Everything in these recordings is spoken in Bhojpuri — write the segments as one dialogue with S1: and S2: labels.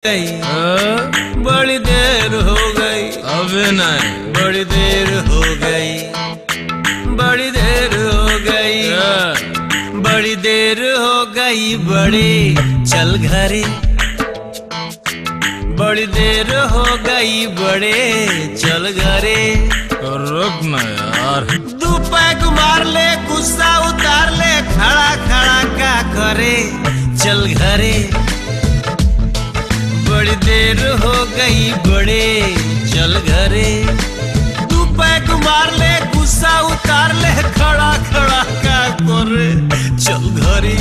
S1: गई बड़ी देर हो गई
S2: अबे नहीं
S1: बड़ी देर हो गई बड़ी देर हो गई बड़ी देर हो गई बड़ी चल घरे बड़ी देर हो गई बड़े चल घरे
S2: रुक ना यार
S1: दू पैक मार ले गुस्सा उतार ले खड़ा खड़ा का करे चल घरे बड़ी देर हो गई बड़े चल घरे तू पैक मार ले गुस्सा उतार ले खड़ा खड़ा का करे चल घरे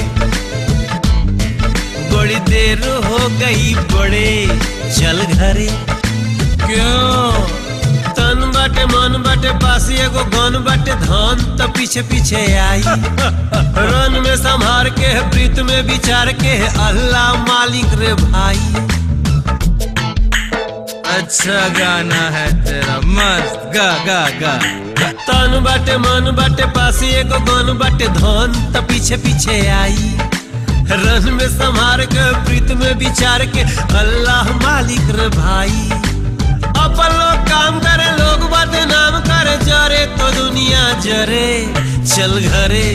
S1: बड़ी देर हो गई बड़े चल घरे क्यों तन बाटे मन बाटे पासी एगो गन बाटे धन त पीछे पीछे आई रन में संभार के प्रीत में विचार के अल्लाह मालिक रे भाई
S2: अच्छा गाना है तेरा मस्त गा गा गा
S1: तन बाटे मन बाटे पासी एगो गन बाटे धन त पीछे पीछे आई रन में संभार के प्रीत में विचार के अल्लाह मालिक रे भाई अपन लोग काम करे लोग बदनाम करे जरे तो दुनिया जरे चल घरे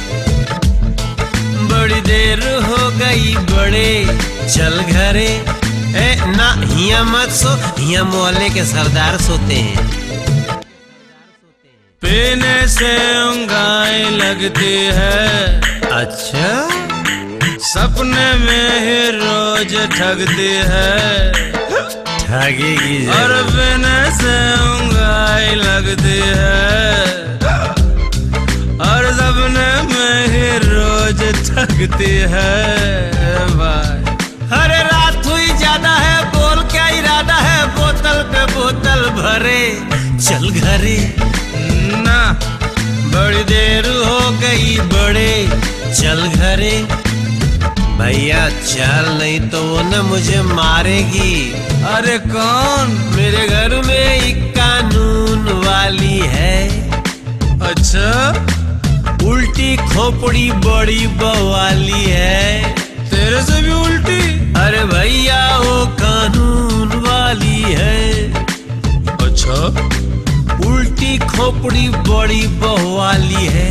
S1: बड़ी देर हो गई बड़े चल घरे ए ना हिया मत सो हिया मोहल्ले के सरदार सोते हैं
S2: पीने से उंगाई लगती है
S1: अच्छा
S2: सपने में ही रोज ठगती है
S1: ठगेगी
S2: और पीने से उंगाई लगती है और सपने में ही रोज ठगती है भाई
S1: अरे रात हुई ज्यादा है बोल क्या इरादा है बोतल पे बोतल भरे चल घरे
S2: ना
S1: बड़ी देर हो गई बड़े चल घरे भैया चल नहीं तो वो न मुझे मारेगी
S2: अरे कौन
S1: मेरे घर में एक कानून वाली है
S2: अच्छा
S1: उल्टी खोपड़ी बड़ी बवाली है
S2: तेरे से भी उल्टी
S1: अरे भैया वो कानून वाली है
S2: अच्छा
S1: उल्टी खोपड़ी बड़ी बवाली है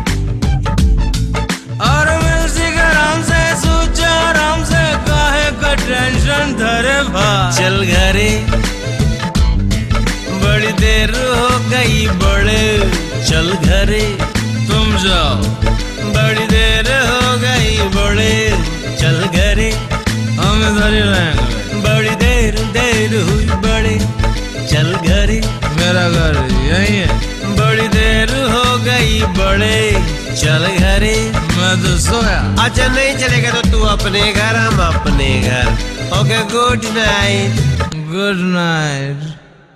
S2: और म्यूजिक आराम से सोचा आराम से काहे का टेंशन धरे भाई
S1: चल घरे बड़ी देर हो गई बड़े चल घरे
S2: तुम जाओ
S1: बड़ी देर हो गई बड़े चल घरे
S2: हम इधर ही रहेंगे
S1: बड़ी देर देर हुई बड़े चल घरे
S2: मेरा घर यही है
S1: बड़ी देर हो गई बड़े चल घरे
S2: मैं तो सोया
S1: अच्छा नहीं चलेगा तो तू अपने घर हम अपने घर okay good night
S2: good night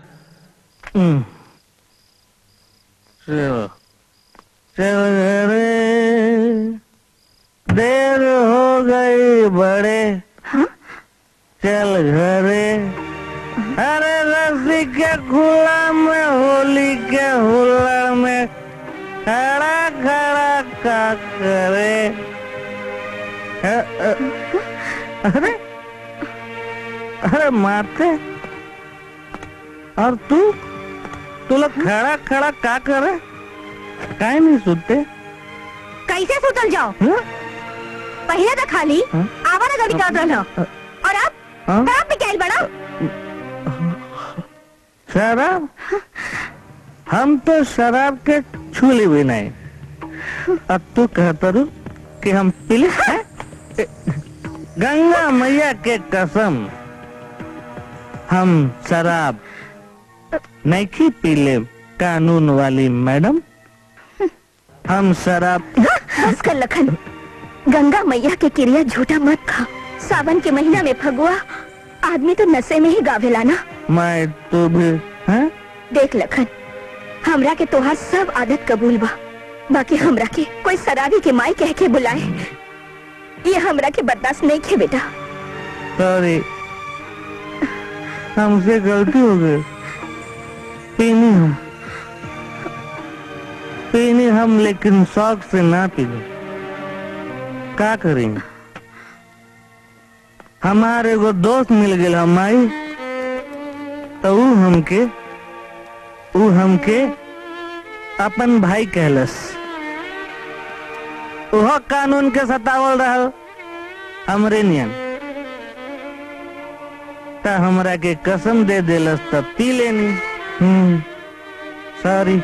S3: चलो चल घरे देर हो गई बड़े चल घरे अरे रस्सी के खुला में होली के हुल्लड़ में खड़ा खड़ा का करे अ- अ- अरे अरे मारते और तू तू लोग खड़ा खड़ा का करे काहे नहीं सुनते
S4: कैसे सुतल जाओ
S3: हाँ?
S4: पहले तो खाली
S3: हाँ?
S4: आवारा गड़ी कर रहा और अब
S3: हाँ?
S4: शराब भी कैल बड़ा
S3: शराब हम तो शराब के छूली भी नहीं अब तू कहता रू कि हम पीले हैं? गंगा मैया के कसम हम शराब नहीं पीले कानून वाली मैडम हम शराब
S4: बस कर लखन गंगा मैया के क्रिया झूठा मत खा सावन के महीना में फगुआ आदमी तो नशे में ही गावेला ना
S3: मैं तू भी हैं?
S4: देख लखन हमरा के तोहार सब आदत कबूल बा बाकी हमरा के कोई शराबी के माई कह के बुलाए ये हमरा के बर्दाश्त नहीं खे बेटा
S3: सॉरी हमसे गलती हो गई पीनी हम पीनी हम लेकिन शौक से ना पीने का करेंगे हमार एगो दोस्त मिल गेल हम माई तो ऊ हमके ऊ हमके अपन भाई कहलस ओह कानून के सतावल रहल हमरे नियन त हमरा के कसम दे देलस त पी लेनी हम्म सॉरी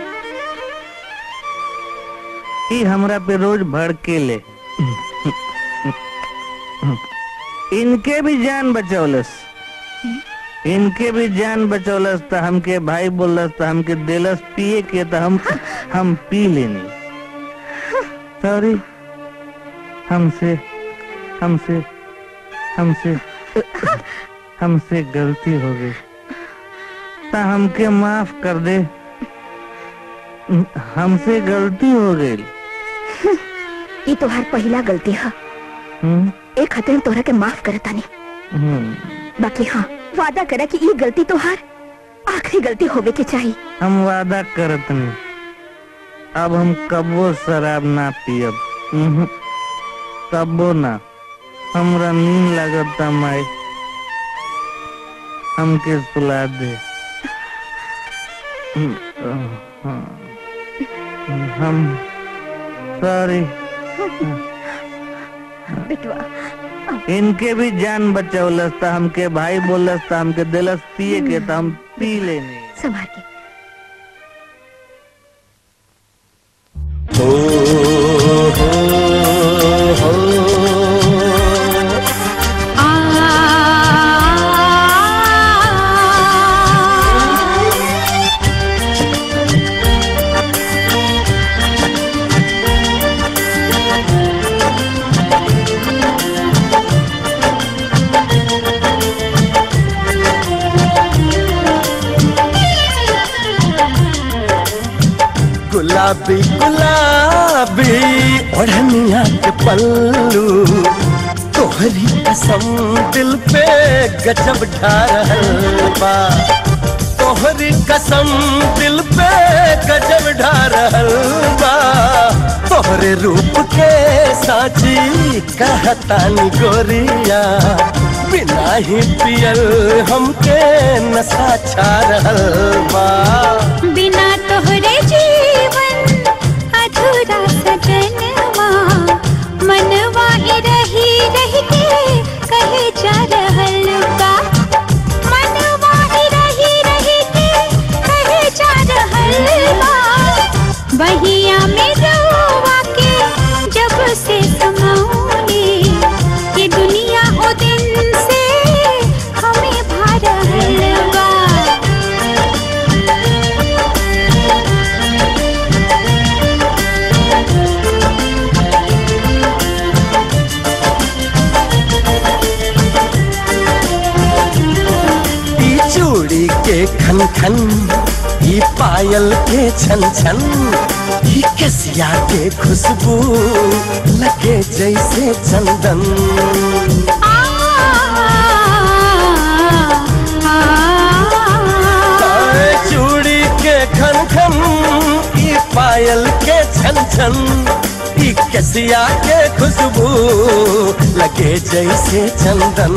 S3: ई हमरा पे रोज भड़के ले इनके भी जान बचौलस इनके भी जान बचौलस त हमके भाई बोलस त हमके देलस पिए के त हम हम पी लेनी सॉरी हमसे हमसे हमसे हमसे गलती हो गई त हमके माफ कर दे हमसे गलती हो गई
S4: ये तोहार पहला गलती है
S3: हम्म
S4: एक खातिर तोहरा के माफ करता नहीं
S3: हम्म
S4: बाकी हाँ वादा करा कि ये गलती तोहार आखिरी गलती होवे के चाहिए
S3: हम वादा करत नहीं अब हम कबो शराब ना पियब उहुं, कबो ना हमरा नींद लागत माई हमके सुला दे हम्म, हाँ। हम सॉरी
S4: बिटवा
S3: इनके भी जान बचौलस त हमके भाई बोलस त हमके दिलस पिए के त हम पी लेनी
S4: संभाल के
S1: गुलाबी गुलाबी ओढ़निया के पल्लू तोहरी कसम दिल पे गजब ढा रहल बा तोहरी कसम दिल पे गजब ढा रहल बा तोहरे रूप के साची कहतानी गोरिया बिना ही पियल हमके नशा छा रहल बा
S5: बिना तोहरे जीवन अधूरा सजनवा मनवा ही रही रही के कहे जा रहल बा मनवा ही रही रही के कहे जा रहल बा बहिया में रवा के जब से समाऊंगी ये दुनिया ओ दिन से हमें भा रहल बा
S1: ई चूड़ी के खन खन ई पायल के छन छन ई कसिया के खुशबू लगे जैसे चंदन आए चूड़ी के खन खन ई पायल के छन छन ई कसिया के खुशबू लगे जैसे चंदन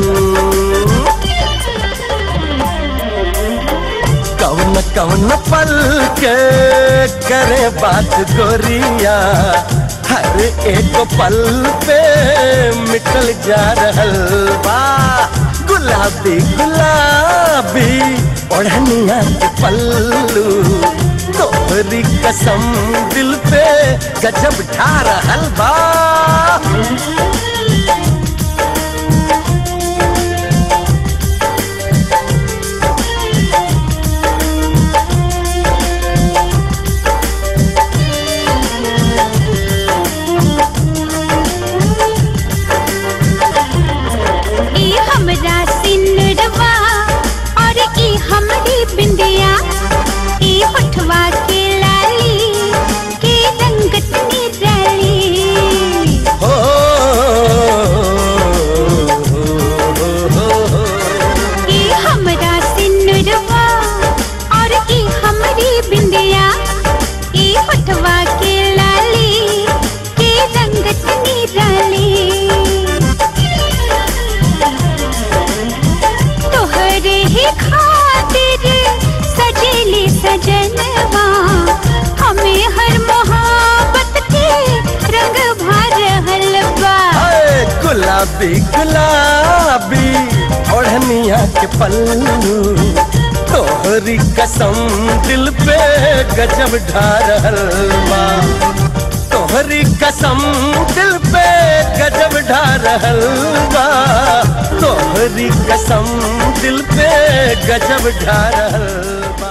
S1: कौन कौन पल के करे बात गोरिया हर एक पल पे मिटल जा रहल बा गुलाबी गुलाबी ओढ़निया के पल्लू तोहरी कसम दिल पे गजब ढा रहल बा
S5: ई हमरा सिंदूरवा और ई हमरी बिंदिया ई होठवा के लाली के रंगत निराली
S6: गुलाबी गुलाबी ओढ़निया के पल्लू तोहरी कसम दिल पे गजब ढा रहल बा तोहरी कसम दिल पे गजब ढा रहल बा तोहरी कसम दिल पे गजब ढा रहल बा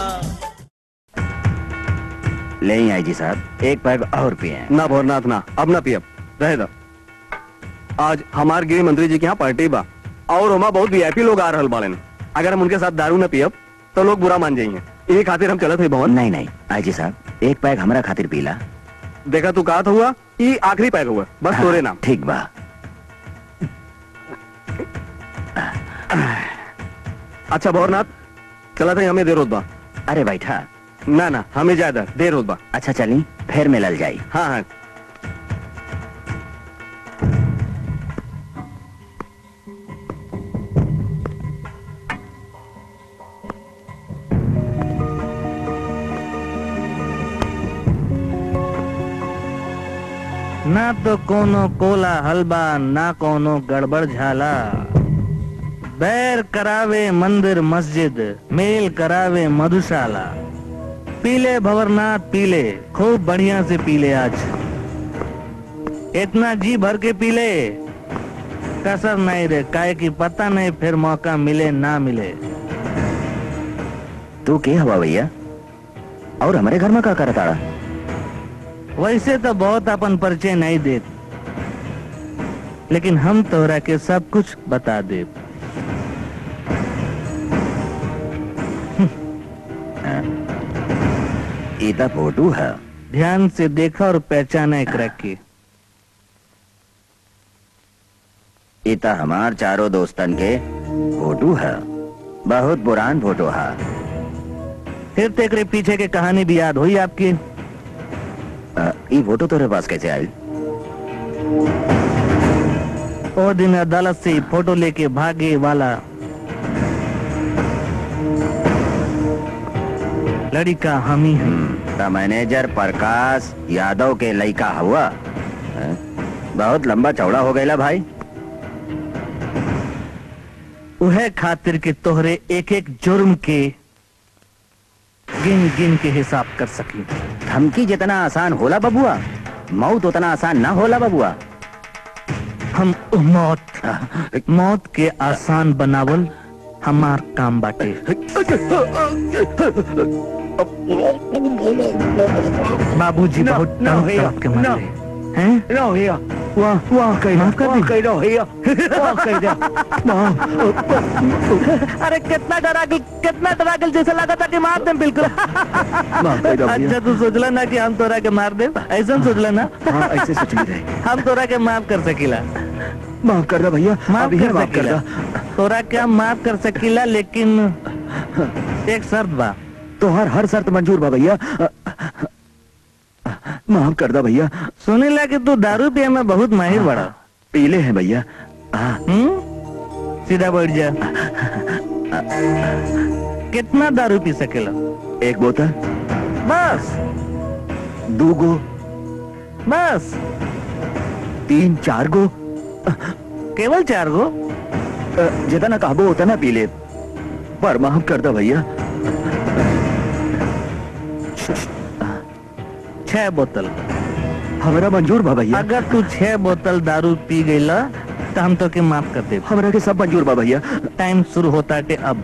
S7: ले आई जी साहब एक पैग और पिए
S8: ना भोरनाथ ना अब ना पियब रहे दो आज हमार गृह मंत्री जी के यहाँ पार्टी बा और हमा बहुत वीआईपी लोग आ रहल बाड़न अगर हम उनके साथ दारू न पियब तो लोग बुरा मान जाएंगे यही खातिर हम चलत है भवन
S7: नहीं नहीं आई जी साहब एक पैग हमरा खातिर पीला
S8: देखा तू कहा हुआ ये आखिरी पैक हुआ बस तोरे नाम
S7: ठीक बा
S8: अच्छा भोरनाथ चला था हमें देर होत बा
S7: अरे बैठा
S8: ना ना हमें ज्यादा देर होत बा
S7: अच्छा चली फिर मिलल जाई
S8: हाँ हाँ
S3: ना तो कोनो कोला हलबा ना कोनो गड़बड़ झाला बैर करावे मंदिर मस्जिद मेल करावे मधुशाला पीले भवरनाथ पीले खूब बढ़िया से पीले आज इतना जी भर के पीले कसर नहीं रे काय की पता नहीं फिर मौका मिले ना मिले
S7: तू के हवा भैया और हमारे घर में का करता
S3: वैसे तो बहुत अपन परिचय नहीं देत लेकिन हम तोहरा के सब कुछ बता दे
S7: इता फोटो है
S3: ध्यान से देखा और पहचाना एक रखी
S7: इता हमार चारों दोस्तन के फोटो है बहुत पुरान फोटो है
S3: फिर तेरे पीछे के कहानी भी याद हुई आपकी
S7: अ, ई फोटो तोरे पास कैसे आई
S3: और दिन अदालत से फोटो लेके भागे वाला लड़का हम ही हैं
S7: ता मैनेजर प्रकाश यादव के लड़का हुआ हैं? बहुत लंबा चौड़ा हो गया भाई
S3: उहे खातिर के तोहरे एक एक जुर्म के गिन गिन के हिसाब कर सकी
S7: धमकी जितना आसान होला बबुआ मौत उतना आसान ना होला बबुआ
S3: हम उ मौत मौत के आसान बनावल हमार काम बाटे बाबूजी बहुत तड़प तड़प के मारे हैं
S8: ना भैया
S3: वाह वाह कह माफ कर दी
S8: दो भैया कह दो
S3: अरे कितना डरा गल कितना डरा गल जैसे लगा था कि मार दे बिल्कुल अच्छा तू सोचला ना कि हम तोरा के मार दे ऐसा सोचला ना
S8: हाँ ऐसे सोच ली रहे
S3: हम तोरा के माफ कर सकीला
S8: माफ कर दो भैया
S3: माफ
S8: अभी
S3: कर
S8: माफ कर
S3: सकीला
S8: दो
S3: तोरा के हम माफ कर सकीला लेकिन एक शर्त बा
S8: तो हर हर शर्त मंजूर बा भैया माफ कर दो भैया
S3: सुने ला कि तू दारू पिए में बहुत माहिर बड़ा
S8: पीले हैं भैया हाँ
S3: हम्म सीधा बैठ जा कितना दारू पी सकेला
S8: एक बोतल
S3: बस
S8: दो गो
S3: बस
S8: तीन चार गो
S3: केवल चार गो
S8: अ, जितना कहबो उतना पी ले पर माफ कर दो भैया
S3: छह बोतल
S8: हमारा मंजूर बा भैया
S3: अगर तू छह बोतल दारू पी गईला तो हम तो के माफ कर दे
S8: हमारा के सब मंजूर बा भैया
S3: टाइम शुरू होता है अब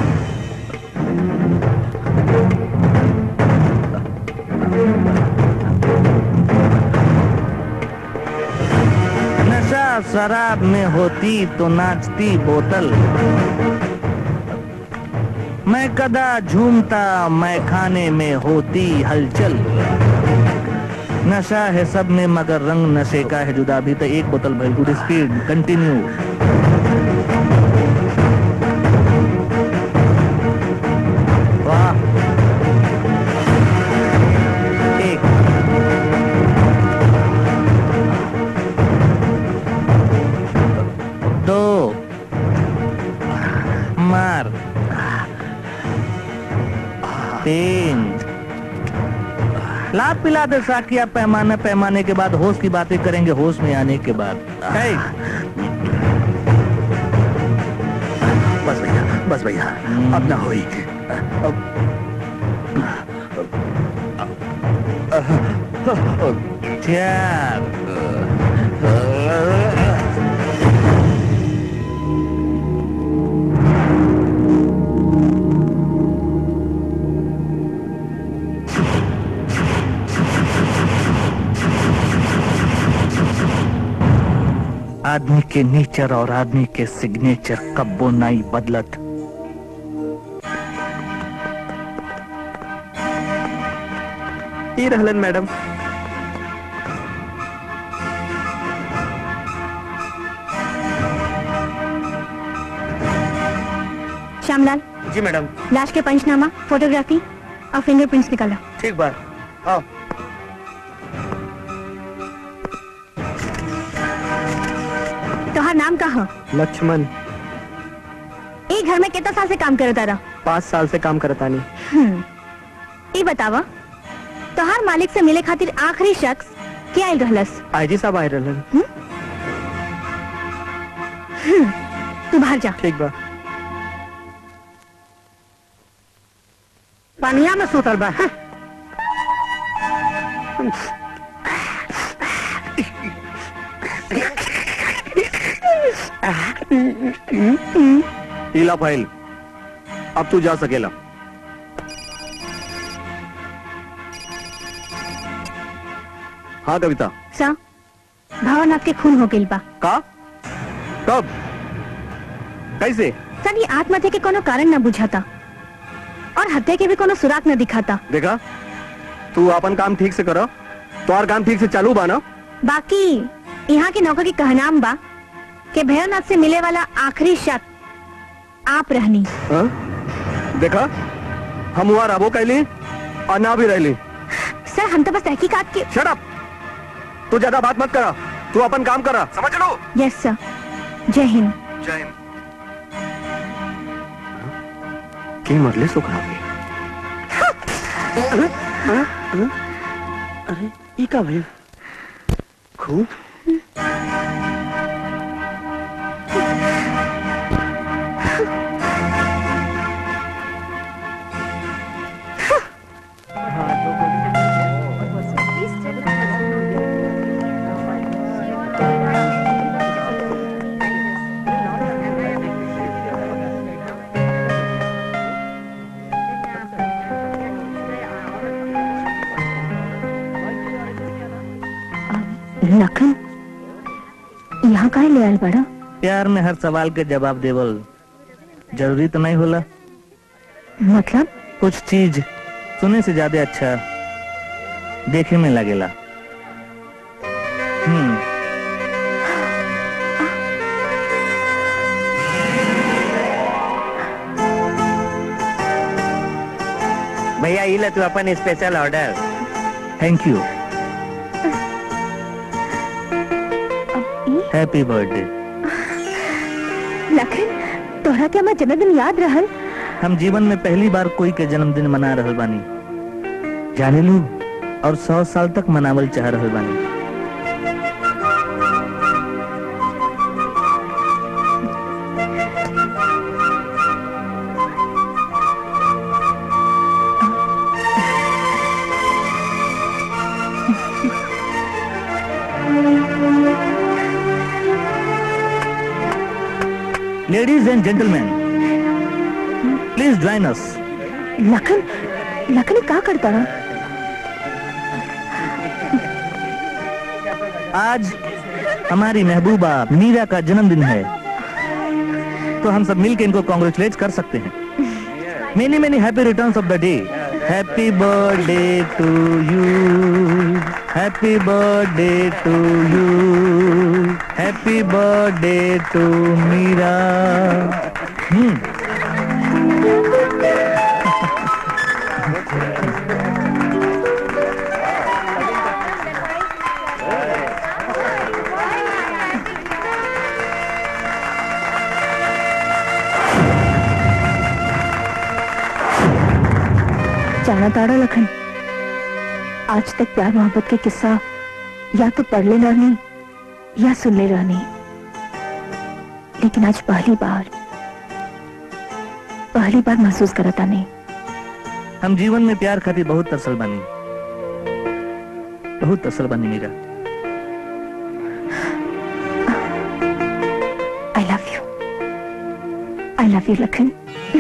S3: नशा शराब में होती तो नाचती बोतल मैं कदा झूमता मैं खाने में होती हलचल नशा है सब में मगर रंग नशे का है जुदा भी तो एक बोतल भाई गुड स्पीड कंटिन्यू वाह एक दो मार तीन लाभ पिला दे साकिया पैमाने पैमाने के बाद होश की बातें करेंगे होश में आने के बाद है
S9: बस भैया अब ना होई
S3: आदमी के नेचर और आदमी के सिग्नेचर कब्बो नाई बदलत
S8: ई रहलन मैडम
S4: श्यामलाल
S9: जी मैडम
S4: लाश के पंचनामा फोटोग्राफी और फिंगरप्रिंट्स निकालो
S9: ठीक बात आओ
S4: तोहार नाम का हो
S8: लक्ष्मण
S4: एक घर में कितना साल से काम करता रहा
S8: पाँच साल से काम करता नहीं
S4: हम्म, ई बतावा तोहार मालिक से मिले खातिर आखिरी शख्स क्या आयल रहलस
S8: आईजी साहब आए रहलन
S4: हम्म, तू बाहर जा
S8: ठीक बा
S9: पानिया में सुतल बा हाँ?
S8: ईला फाइल अब तू जा सकेला हाँ कविता
S4: सा भावनाथ के खून हो गइल बा
S8: का कब कैसे
S4: सर ये आत्महत्या के कोनो कारण न बुझाता और हत्या के भी कोनो सुराग न दिखाता
S8: देखा तू अपन काम ठीक से करो तो काम ठीक से चालू बा ना
S4: बाकी यहाँ के नौकर की कहनाम बा कि भैरवनाथ से मिले वाला आखिरी शख्स आप रहनी
S8: हाँ? देखा हम वहाँ रहो कैली और ना भी रहली
S4: सर हम तो बस तहकीकात के
S8: शट अप तू ज्यादा बात मत करा तू अपन काम करा समझ लो
S4: यस सर जय हिंद
S8: जय हिंद के मरले सुखरा
S9: अरे ई का भइल खूब
S4: लखन यहाँ का ले आयल बड़ा
S3: प्यार में हर सवाल के जवाब देवल जरूरी तो नहीं होला
S4: मतलब
S3: कुछ चीज सुने से ज्यादा अच्छा देखे में लगेला हम्म
S7: भैया ये ले तू अपन special order
S3: thank you happy birthday
S4: Lakhan तोहरा के हमार जन्मदिन याद रहल
S3: हम जीवन में पहली बार कोई के जन्मदिन मना रहल बानी जाने लू और सौ साल तक मनावल चाह रहल बानी ladies and gentleman please join us
S4: Lakhan Lakhan का करता रहा
S3: आज हमारी महबूबा मीरा का जन्मदिन है तो हम सब मिलकर इनको कॉन्ग्रेचुलेट कर सकते हैं many many happy returns of the day happy birthday to you happy birthday to you happy birthday to Meera hmm
S4: जाना ताड़ा लखन आज तक प्यार मोहब्बत के किस्सा या तो पढ़ ले रहनी या सुन ले रहनी लेकिन आज पहली बार पहली बार महसूस करता नहीं
S3: हम जीवन में प्यार खातिर बहुत तरसल बनी बहुत तरसल बनी Meera
S4: I love you I love you Lakhan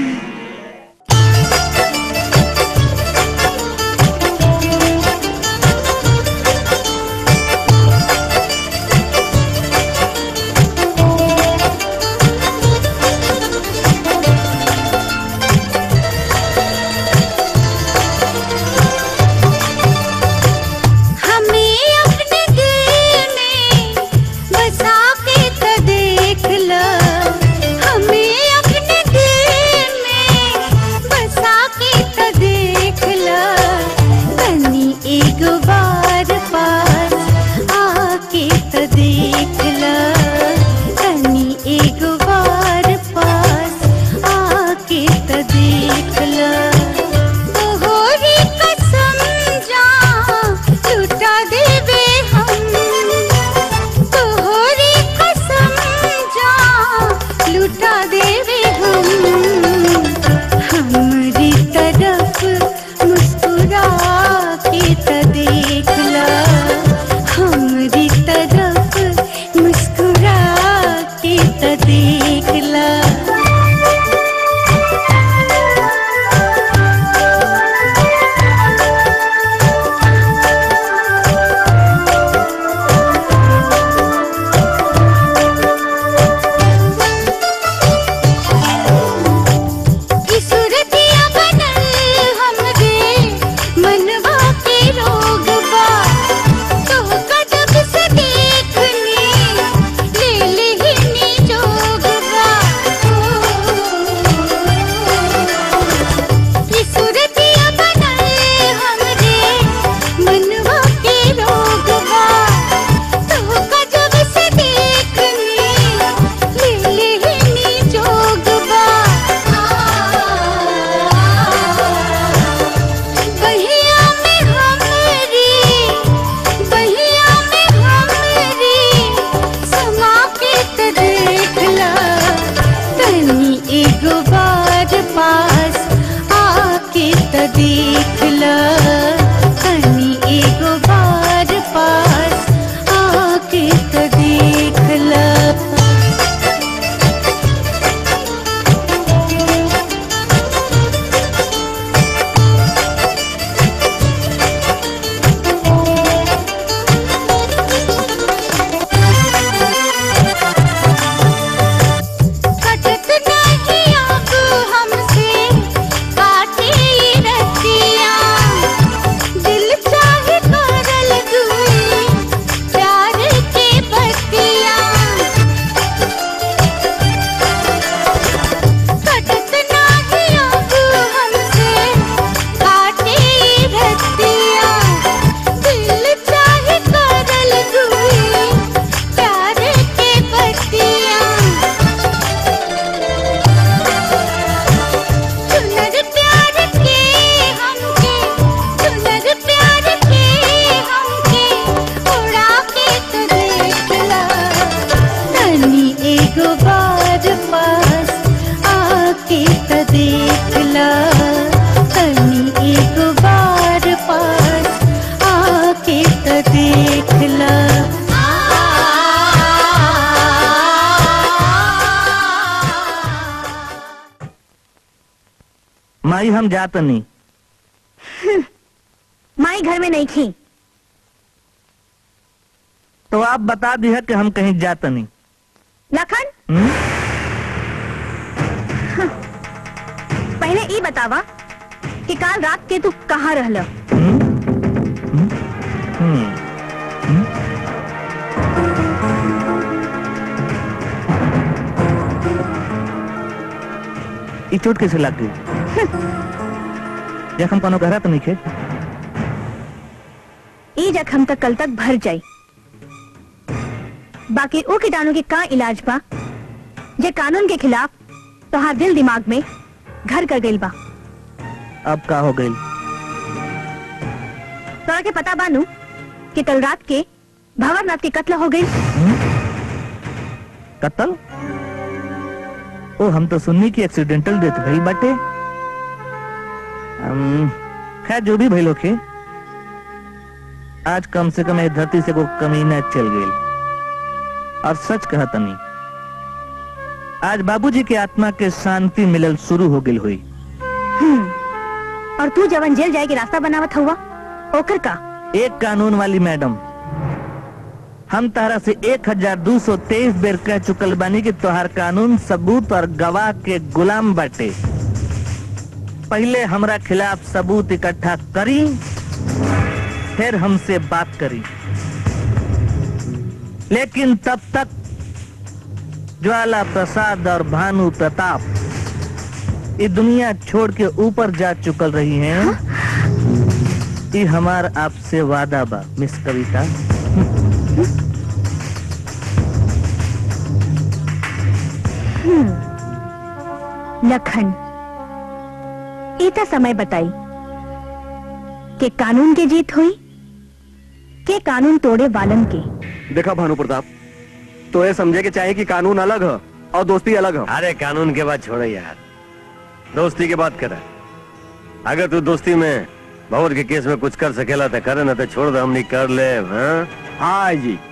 S5: हमें अपने दिल में बसा के तो देख लो हमें अपने दिल में बसा के तो देख लो तनी एक बार पास आके तो देख लो तनी एक बार पास आके तो देख लो तोहरी कसम जा लुटा देवे हम तोहरी कसम जा लुटा देवे हम हमारी तरफ मुस्कुरा के तो देख ला हमारी तरफ मुस्कुरा के तो देख ला ई सूरतिया बनल हमरे मनवा के रोग बा तोहका जब से देखनी ले लेहिनी जोग बा ई सूरतिया बनल हमरे मनवा के रोग बा तोहका जब से देखनी ले लेहिनी जोग बा बहिया में हमरी बहिया में हमरी समा के त देख ला तनी एगो बार पास आके त देख ला तनी एगो बार पास आके त देख ला कटत नहीं अब हमसे काटे रतिया दिल चाहे करल दुई प्यार के बतिया कटत नहीं अब हमसे काटे रतिया दिल चाहे करल दुई प्यार के बतिया सुनर प्यार के हमके सुनर प्यार के हमके उड़ा के तो देख ला तनी एगो बार पास आके तो देख ला तनी एगो बार पास आके तो देख ला
S3: माई हम जात नहीं
S4: माई घर में नहीं थी
S3: तो आप बता दिया कि हम कहीं जात नहीं
S4: लखन
S3: हम्म?
S4: पहले ई बतावा कि काल रात के तू कहाँ रहल
S3: हम्म? हम्म? हम्म? ई चोट कैसे लग गई जखम कोनो गहरा तो नहीं खे
S4: ई जख्म तक कल तक भर जाई बाकी ओ कीटाणु के का इलाज बा जे कानून के खिलाफ तोहार दिल दिमाग में घर कर गइल बा
S3: अब का हो गई
S4: तोरा के पता बानू कि कल रात के भंवरनाथ की कत्ल हो गई
S3: कत्ल ओ हम तो सुननी की एक्सीडेंटल डेथ भइल बाटे हम, खैर जो भी भइल होखे आज कम से कम ए धरती से को कमीना चल गई और सच कहा तनी आज बाबूजी के आत्मा के शांति मिलल शुरू हो गई हुई
S4: और तू जवन जेल जाए के रास्ता बनावत हुआ ओकर का
S3: एक कानून वाली मैडम हम तारा से एक हजार दो सौ तेईस बेर कह चुकल बानी कि तोहार कानून सबूत और गवाह के गुलाम बाटे पहले हमरा खिलाफ सबूत इकट्ठा करी फिर हमसे बात करी लेकिन तब तक ज्वाला प्रसाद और भानु प्रताप ये दुनिया छोड़ के ऊपर जा चुकल रही हैं ये हमार आपसे वादा बा मिस कविता
S4: लखन इतना समय बताई कि कानून के जीत हुई के कानून तोड़े वालन के
S8: देखा भानु प्रताप तो ये समझे कि चाहे कि कानून अलग है और दोस्ती अलग है
S10: अरे कानून के बात छोड़े यार दोस्ती की बात करे अगर तू दोस्ती में भवर के केस में कुछ कर सकेला तो करे ना तो छोड़ दे हमनी कर ले हाँ
S8: हाँ जी